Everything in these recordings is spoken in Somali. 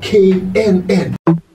k n n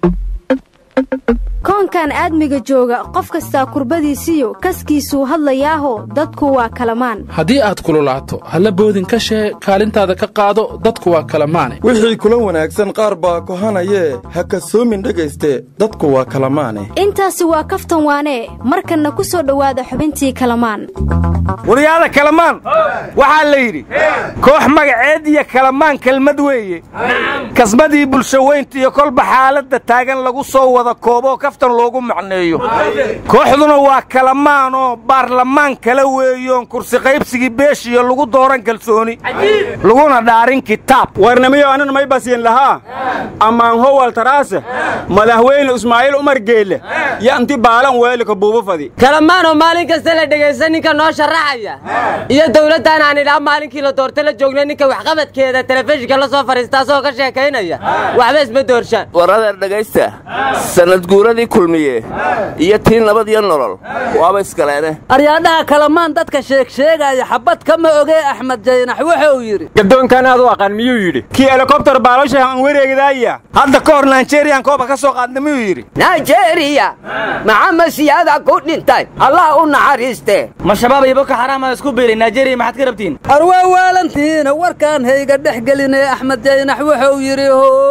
koonkan aadmiga jooga qof kastaa kurbadiisiyo kaskiisuu hadlayaaho dadku waa kalamaan haddii aad kululaato halla boodin ka shee kaalintaada ka qaado dadku waa kalamaane wixii kula wanaagsan qaar baa kohanayee ha kasoomin dhegayste dadku waa kalamaane intaasi waa kaftan waanee markanna ku soo dhowaada xubintii kalamaan waryaada kalamaan waxaa la yidhi koox magaceed iyo kalamaan kelmad weeye kasmadii bulsho weynta iyo kolba xaaladda taagan lagu soo wada kooboo kaftan loogu macneeyo kooxduna waa kalamaanoo baarlamaan kala weeyoon kursi qaybsigii beeshiyo lagu dooran kalsooni laguna dhaarin kitaab warnamiyo anan may basiin lahaa ammaan howal taraase madaxweyne ismaaciil umar geelle yo inti baalan weelika buuba fadi kalamaanoo maalin kasta la dhegaysta ninka noo sharaxaya iyo dawladdan aan idhaa maalinkii la doorta la joogna ninka waxqabadkeeda telefishinka la soo fadhiista asagoo ka sheekaynaya waxba isma doorshaan war adeer dhegaysta sanad guuradii kulmiye iyo tii nabad iyo nolol waaba iskaleene aryaadhaha kalamaan dadka sheegsheegaya xabad kama ogee axmed jaynax wuxuu yidhi gadoonkan aad u aqaan miyuu yidhi kii helikobtar baalosha aan wareegdaaya hadda ka hor naijeriyaan kooba ka soo qaadna miyuu yidhi naijeeriya maxamed siyaada ku dhintay allah u naxariiste ma shabaab iyo boko xaraama isku biiray naijeeriya maxaad ka rabtiin arwaa waalantiina warkaan hayga dhex gelinee axmed jaynax wuxuu yidhi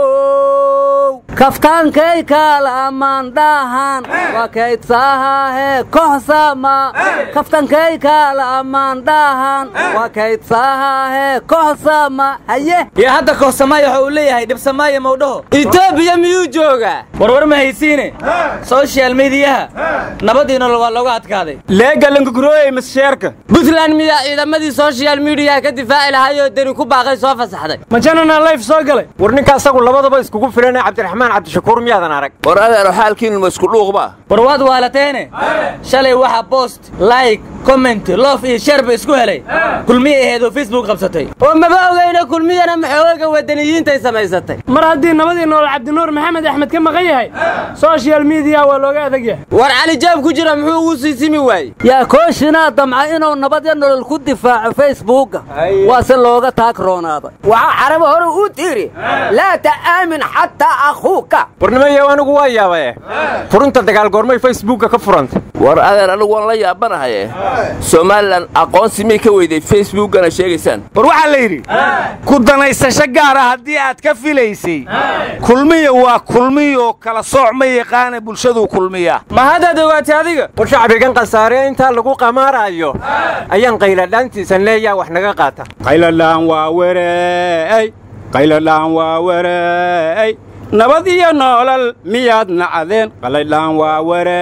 how kaftaankay kaalamaan dhahan waa kaydsaahaahe kohsama kaftankay kaalamaan dhahan waa kaydsaahaahe kohsama haye iyo hadda kohsamaaya waxa uu leeyahay dhibsamaaya mawdhaho etoobiya miyuu joogaa warwar ma haysiine soshal midiyaha nabadii nolol waa looga adkaaday leegalankakurooyey masheerka buntland miyaa ciidamadii soshal midiyaha ka difaaci lahaayoo deni ku baaqay soo fasaxday ma janana layf soo galay war ninka asagu labadaba iskugu filane cabdiraxmaan cabdishakuur miyaadan arag war adeero xaalkiinnu ma isku dhuuqba war waad waalateene shalay waxa bost like comment loof iyo sharba isku helay kulmiya aheed oo facebook qabsatay oo maba ogeyna kulmiyana maxooga wadaniyiintay samaysatay mar haddii nabadii nool cabdinuur maxamed axmed ka maqan yahay soshal midiya waa looga adag yahay war calijaab ku jira muxuu ugu sii simi waayey yaa kooshinaa damca inuu nabadya nolol ku difaaco facebooka waase looga taagroonaaday waxaa carabo hore u tiri laa ta'aamin xataa akhuuka warnimayo anigu waa yaabae furunta dagaal goormay facebooka ka furantay war adeer anigu waan la yaabanahaye somalilan aqoonsi miyay ka weyday facebookana sheegaysaan war waxaa la yidhi ku danaysasho gaara haddii aad ka filaysay kulmiya waa kulmiyoo kala sooc ma yaqaana bulshaduu kulmiya ma haddaad ogaatay adiga war shacbigan khasaare intaa lagu qamaaraayo ayaan qayladhaantiisan leeyaa wax naga qaata qayladhaan waa wereey qayladhaan waa wereey nabad iyo noolal miyaad nacdeen qaladhaan waa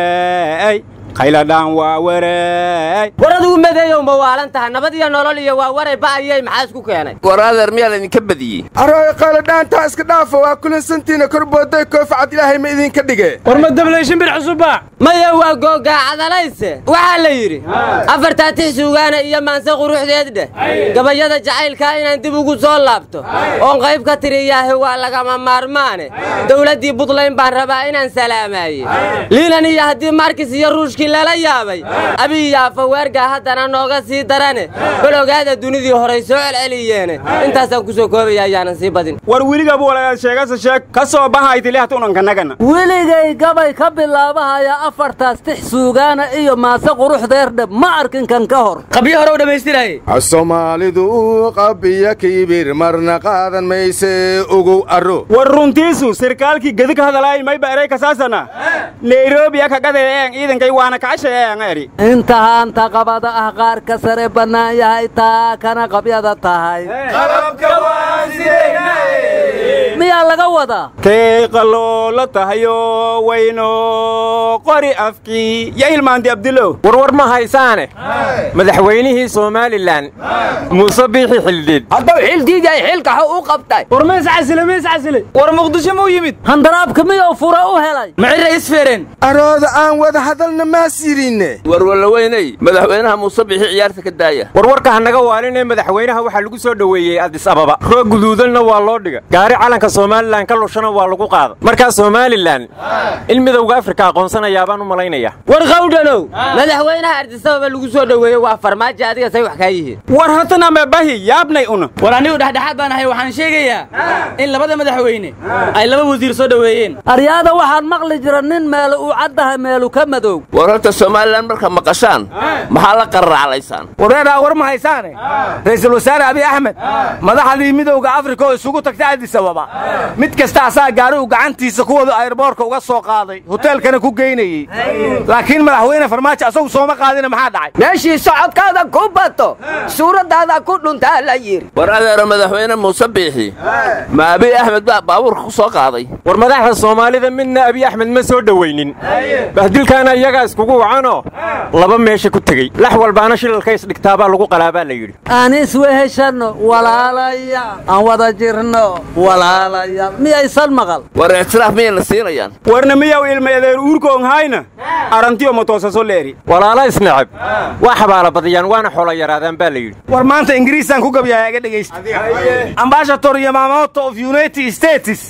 wereey qayladhaan waa wereey war adigu madeeyow ma waalan tahay nabad iyo nolol iyo waa waray ba'ayey maxaa isku keenay war adeer miyaa laydinka badiyey arooy qayladhaantaa iska dhaafo waa kulansantiina korbooday koofcad ilaahay ma idinka dhige war ma dablayshin bir cusubba maya waa googaacadalayse waxaa la yidhi afartaa tix suugaana iyo maanse quruxdeed dheh gabayada jacaylkaa inaan dib ugu soo laabto oon qayb ka tiriyaahi waa lagama maarmaane dowladdii buntland baan rabaa inaan salaamaaye liilan iyo haddii markis iyo ruushkii lala yaabay abiy iyo afaweergaa haddana nooga sii darane bal ogaada dunidii horay soo celceliyeene intaasaan ku soo koobaya ayaanan sii badin war weligabu walayaad sheegasa sheeg ka soo bahaytilihta unankanagana weligay gabay ka bilaabahaya afartaas tix suugaana iyo maase quruxdeerdheb ma arkin kan ka hor qabyo hore u dhammaystiraye soomaalidu qabiya kiibir marna qaadan mayse ogow arro war runtiisu sirkaalkii gedi ka hadalaay mayba erey kasaasana nairobi akagadeeeen ciidankay waana kacashaeeen eri intahaanta qabada ah qaar ka sare bannaan yahay taa kana qabyada tahay miyaa laga wadaa kay qaloola tahayo wayno qori afkii ya ilmaanti abdilow warwar ma haysaane madaxweynihii somalilan muuse biixi xildhiid haddau xildiid yahay xilkaxu u qabtay war ma iscasile ma iscasile war muqdisho muu yimid handaraabka miyuu fura u helay micira isfereen arooda aan wada hadalna maas yidhinne warwalaweyney madaxweynaha muuse bixi ciyaarta ka daaya warwarka hanaga waalinee madaxweynaha waxaa lagu soo dhoweeyey adis ababa roog guduudanna waa loo dhiga gaari calanka somalilan ka lushana waa lagu qaada markaa somalilan in midowga afrika aqoonsanayaa baan u malaynaya war qawdhanow madaxweynaha ardisababa lagu soo dhoweeyey waa farmaajo adiga say wax kaa yihiin war hatana mebahi yaabnay una war anigu dhexdhexaad baan ahay waxaan sheegayaa in labada madaxweyne ay laba wasiir soo dhoweeyeen aryaada waxaan maqli jira nin meelu uu caddahay meelu ka madow war horta somalilan marka maqashaan maxaa la qarraclaysaan wareeraa war ma haysaane ra'iisul wasaare abiy axmed madaxdii midowga afrika oo isugu tagtay addis ababa mid kasta asaa gaari uu gacantiisa ku wado ayrboorka uga soo qaaday hoteelkana ku geynayey laakiin madaxweyne farmaajo asagu sooma qaadina maxaa dhacay meeshii socodkaada ku bato suuraddaada ku dhuntaa la yidhi war adeero madaxweyne muuse biixi ma abiy axmed baa baabuurka ku soo qaaday war madaxda soomaalida midna abiy axmed ma soo dhowaynin bahdilkaana iyagaa iskugu wacanoo laba meesha ku tegey lax walbaana shilalka isdhigtaabaa lagu qalaabaa la yidhi aan isweheshanno walaalaya aan wada jirno walaalaya miyaysan maqal war ictiraaf miyayna siinayaan warna miyaw ilma adeer uurkoonhayna arantiyo matoosaso leeri walaala isneceb waa xabaala badiyaan waana xoolo yaraadaan baa la yidhi war maanta ingiriisaan ku gabyahay aga dhegaysta ambashator yamamoto of united states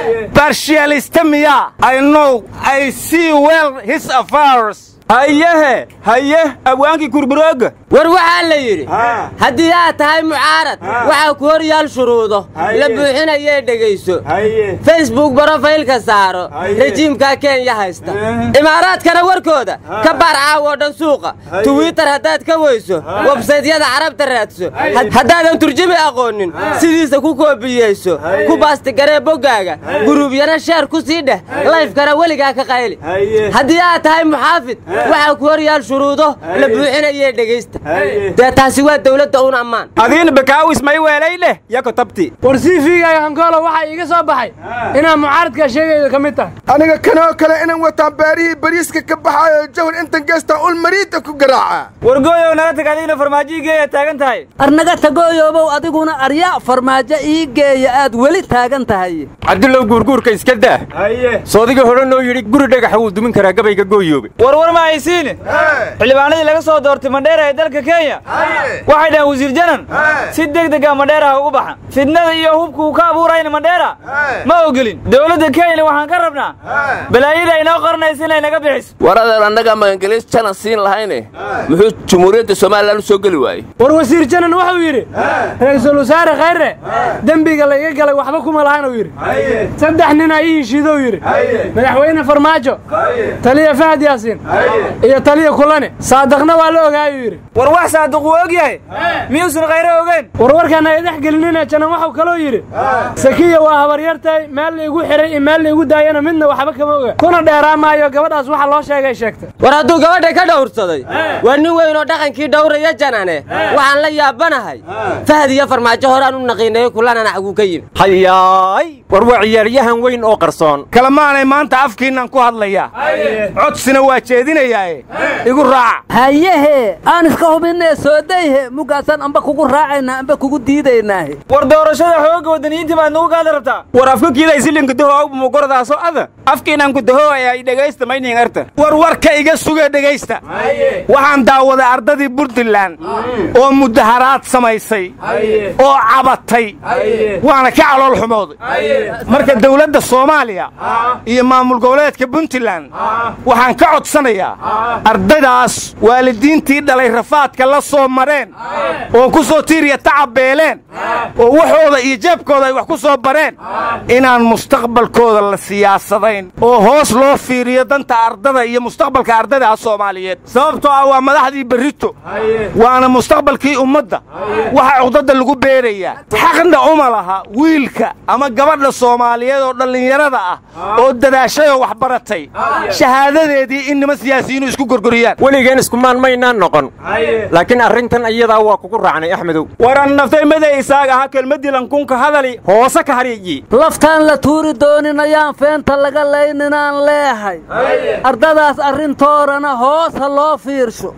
partialista miya i know i see well his affairs hayehe haye abwaankii kurburooga war waxaa la yidhi haddii aad tahay mucaarad waxaa ku hor yaal shuruudo la buuxinayee dhegayso facebook brofaylka saaro rejiimka kenya haysta imaaraadkana warkooda ka baar caawoo dhan suuqa twitter haddaad ka weyso websaytyada carabta raadso haddaadan turjumi aqoonin sidiisa ku koobiyeyso ku baastigaree boggaaga guruubyana sheer ku sii dheh layfkana weligaa ka qayli haddii aad tahay muxaafid waxaa ku hor yaal shuruudo la buuxinayee dhegaysta dee taasi waa dawladda un ammaan adiina bakaawis may weelay leh yako tabti war siifiigaaga hankoolo waxaa iiga soo baxay inaan mucaaradkaa sheegayda ka mid tahay aniga kanoo kale inaan wataan baarihii bariiska ka baxaayo jawhar intan geestaa ul mariida ku garaaca wargooyow naga tag adigna farmaajihii geeya taagan tahay arnaga tagooyoobow adiguna arya farmaajo ii geeya aad weli taagan tahay cabdullow guurguurka iska daa soodiga hodhanoo yidhi guri dhagaxa wuu dumin karaa gabayga gooyoobe warwar ma haysiine xildhibaanadii laga soo doortay mandheera ee dalka kenya waxay dhaheen wasiir janan si deg dega mandheera ha ugu baxan fidnada iyo hubka uu ka abuurayna mandheera ma ogolin dowladda kenyana waxaan ka rabnaa balaayada inoo qoranaysa inay naga bixiso war adeer annagaa magangeliis janan siin lahayne muxuu jumhuuriyadda somalilan u soo geli waayey war wasiir janan wuxuu yidhi ra'iisul wasaare khayre dembiga layga galay waxba kuma lahanuu yidhi saddex nin aa ii heshiidou yidhi madaxweyne farmaajo taliya fahad yaasiin iyo taliya kulane saadaqna waa la ogaayuu yidhi war wax saadiq wuu og yahay miyuusan khayre ogeen warwarkaan ay dhex gelinina janan waxuu kaloo yidhi sakiya waa habaryartay meel laigu xihay iyo meel laigu daayana midna waxba kama oga kuna dheeraa maayo gabadhaas waxa loo sheegay sheegtay war hadduu gabadha ka dhowrsaday waa nin weyn oo dhaqankii dhowraya janane waxaan la yaabanahay fahad iyo farmaajo horaan u naqiinayey kulanana xaguu ka yimi hayaay war waa ciyaaryahan weyn oo qarsoon kalamaanay maanta afkiinnan ku hadlayaa codsina waa jeedinayaae igu raaca hayehe aan iska hubinee soodayhe mugaasaan amba kugu raacaynaa amba kugu diidaynaahe war doorashada xoogga waddaniyiintii baad nagu gaada rabtaa war afka kiiday silinka daho mugordaaso ada afkiinan ku daho ay dhegaysta maynin arta war warka iga suge dhegaysta waxaan daawaday ardadii puntland oo mudaharaad samaysay oo cabatay waana ka calool xumooday marka dawladda soomaaliya iyo maamul goboleedka puntland waxaan ka codsanayaa ardaydaas waalidiintii dhalay rafaadka la soo mareen oo ku soo tiiriya tacabeeleen oo waxooda iyo jeebkooda ay wax ku soo bareen inaan mustaqbalkooda la siyaasadayn oo hoos loo fiiriyo danta ardada iyo mustaqbalka ardayda soomaaliyeed sababtoo ah waa madaxdii berrito waana mustaqbalkii ummadda waxa cuqdadda lagu beerayaa xaqna uma laha wiilka ama gabadha soomaaliyeed oo dhallinyarada ah oo dadaashay oo wax baratay shahaadadeedii in nima siyaasiyiinu isku gorgoriyaan weligeen iskumaan maynaan noqon laakiin arrintan iyadaa waa kugu raacnay axmedow waran naftay maday isaag aha kelmaddii lankunka hadali hoose ka hariyi laftaan la tuuri doonin ayaan feenta laga layninaan leehay ardadaas arrintoodana hoos ha loo fiirsho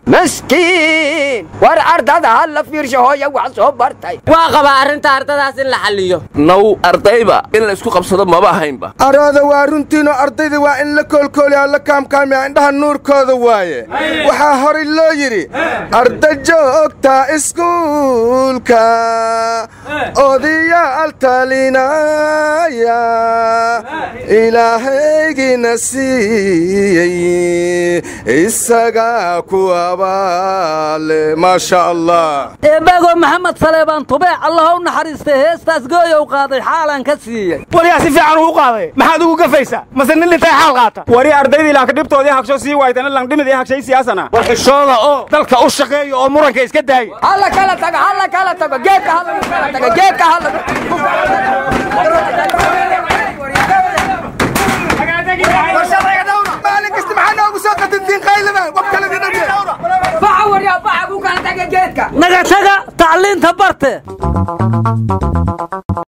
maskiin war ardada ha la fiirsho hooya wax soo bartay waa qabaa arrinta ardadaas in la xalliyo naw ardayba in la isku qabsado maba ahaynba arooda waa runtiinoo ardayda waa in la koolkooliyaa la kaamkaamiya indhaha nuurkooda waaye waxaa horay loo yidhi arda joogta iskuulka odayaal taltalinaya ilaahaygina siiyey isagaa ku abaale maasha allah eebaago maxamed saleebaan tubeec allah u naxariistay heestaas gooyow qaaday xaalaan ka siiyey waliyaa si fiican uu qaaday maxaad ugu gafaysaa mase nin dhintay xaal qaata wari ardaydii laanka dhibtoodii hagsho sii waaytana langdhimidii hagshay siyaasana war xishooda oo dalka u shaqeeya oo muranka iska daaya halla kala tago halla kala tago geedka halla kala tago geedka halla maalin kasta maxaa noogu soo qatintiin qayladan qof kale baxa waryaa baxa ku kala taga geedka naga taga tacliinta barte